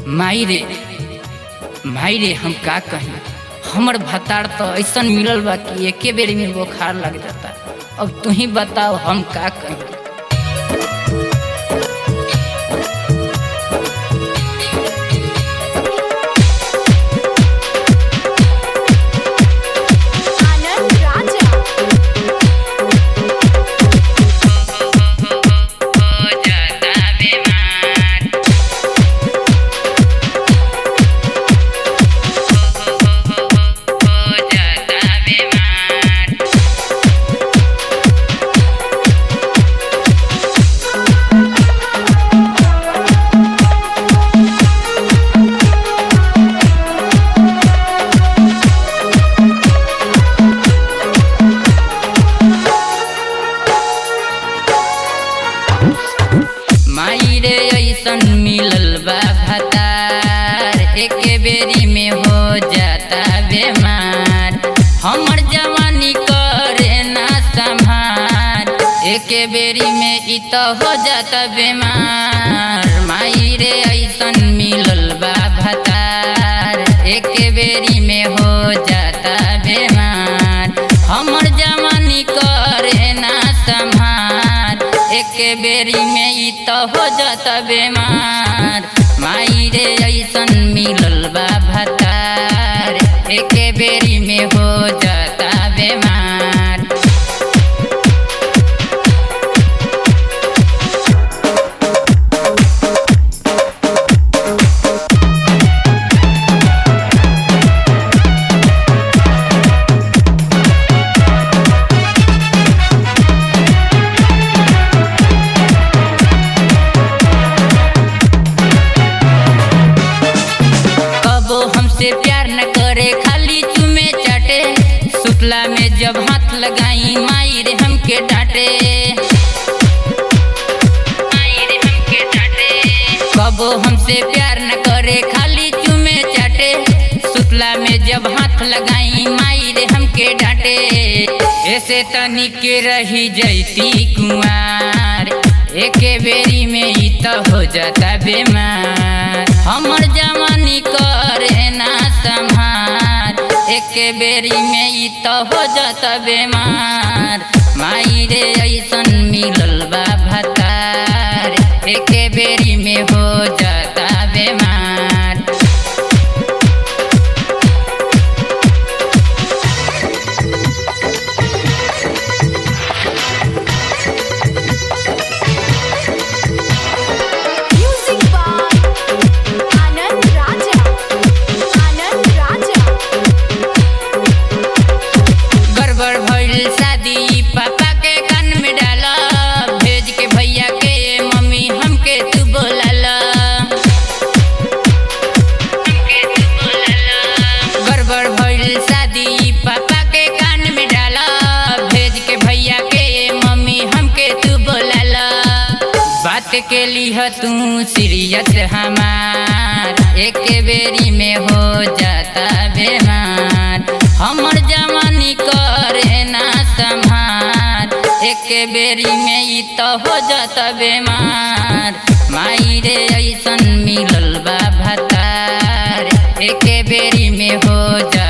माई रे माई रे हम का कही हमर भतार तो ऐसन मिलल बा कि एके बेरी में बुखार लग जाता अब तू ही बताओ हम का कही आनंद राजा हो जाता बीमार हो जाता बीमार माई रे ऐसन मिलल बा भतार एके बेरी में हो जाता बेमार हमर जवानी करे ना संभार एके बेरी में इ तो हो जाता बेमार माई रे ऐसन मिलल बा भतार एके बेरी में हो जाता बेमार हमर जवानी करे ना संभार एके बेरी में इ तो हो जाता बेमार माई रे ऐसन मिलल बा भतार एके बेरी में हो जाता बेमार कबो हमसे प्यार न करे खाली चुमे चाटे सुतला में जब हाथ लगाई माई रे हमके डांटे माई रे हमके डांटे कबो हमसे प्यार न करे खाली चुमे चाटे सुतला में जब हाथ लगाई माई रे हमके डांटे ऐसे तनिक रही जैती कुमार एके बेरी में इ तो हो जाता बेमार हमर जवानी करे ना संभार एके बेरी में इ तो हो जाता बेमार माई रे ऐसन मिलल बा भतार एके बेरी में हो जाता बेमार म्यूजिक बाय आनंद राजा आनंद राजा गड़बड़ भइल शादी पापा के कान में डाला भेज के भैया के मम्मी हमके तू बोलाला हमके तू बोलाला गड़बड़ भइल शादी पापा के कान में डाला भेज के भैया के मम्मी हमके तू बोलाला बात के लिह तू सीरियस हमार एक बेरी में हो जाता बेमार हमर जवानी करे ना संभार एक बेरी में इ तो हो जाता बेमार माई रे ऐसन मिलल बा भतार एक बेरी में हो जा